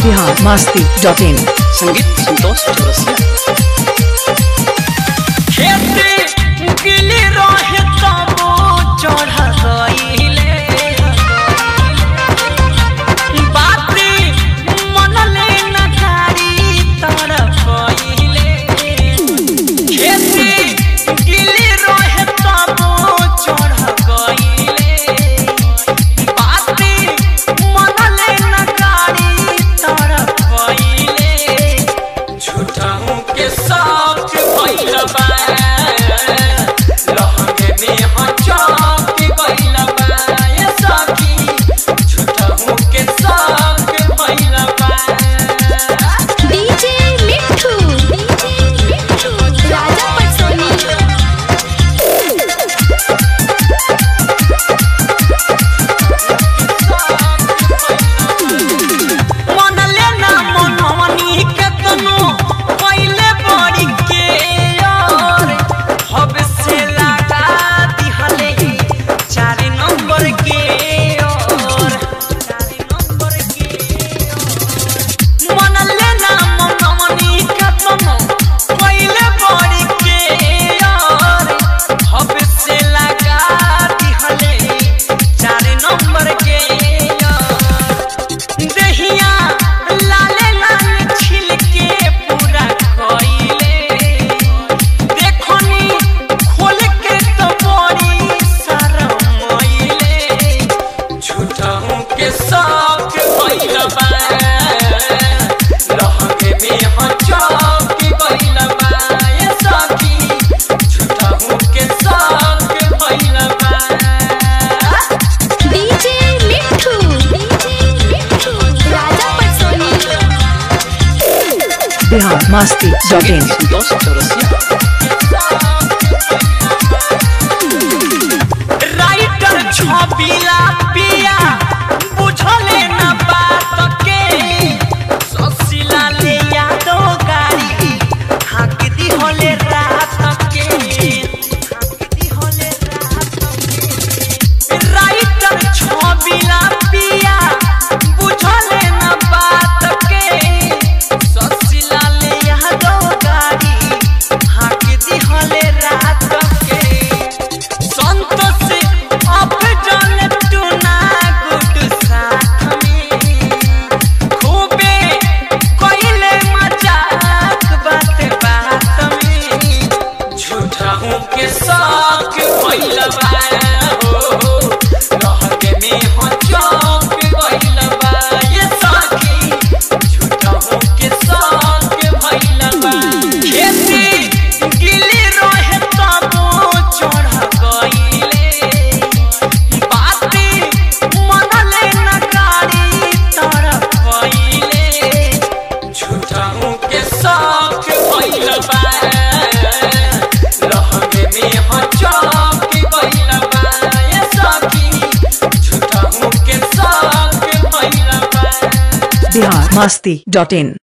Bihar Masti dot इन संगीत संतोष चौरसिया खेती गिली रहे तबो चढ़ गईले बाती मनले न गाड़ी तरफ गईले खेती गिली रहे तबो चढ़ गईले बाती मनले न गाड़ी तरफ गईले झूठाऊ के साथ भइल बा लहंगे में हचक गइल बा ये सखी झूठाऊ के साथ भइल बा डीजे मिठू डीजे मिठू राजा पटसोनी मनले ना मनवनी के तनो पहिले बड़ी के यार हब से लगा दिहले चार नंबर के यार चार नंबर के मनले ना मनवनी के तनो पहिले बड़ी के यार हब से लगा दिहले चार नंबर के यार दहिया लाले लाल छिलके पूरा खइले देखनी खोल के तो बड़ी शरमइले झूठाऊ के साथ भइल बा लहंगे में हचक गइल बा ये सखी झूठाऊ के साथ भइल बा DJ Mithu DJ Mithu Raja Patsoni Bihar Masti dot in Santosh Chaurasia writer छबिला पिया बुझले न बात के ससिला ले यादो गाड़ी हाक दी होले रात के हाक दी होले रात के राइटर छबिला पिया बुझले न बात के ससिला ले यादो गाड़ी हाक दी होले रात के संतोष अब जल टूना गुड साथ में खूबे कोइले मजाक बात बात में झूठाऊ के साथ भइल बा हो लहंगे में हचक गइल बा ये साथी झूठाऊ के साथ भइल बा खेती गिली रहे तबो चढ़ गइले बाती मनले न गाड़ी तरफ गइले झूठाऊ के साथ भइल बा लहंगे में हचक गइल बा ये सखी झूठाऊ के साथ भइल बा बिहार मस्ती डॉट इन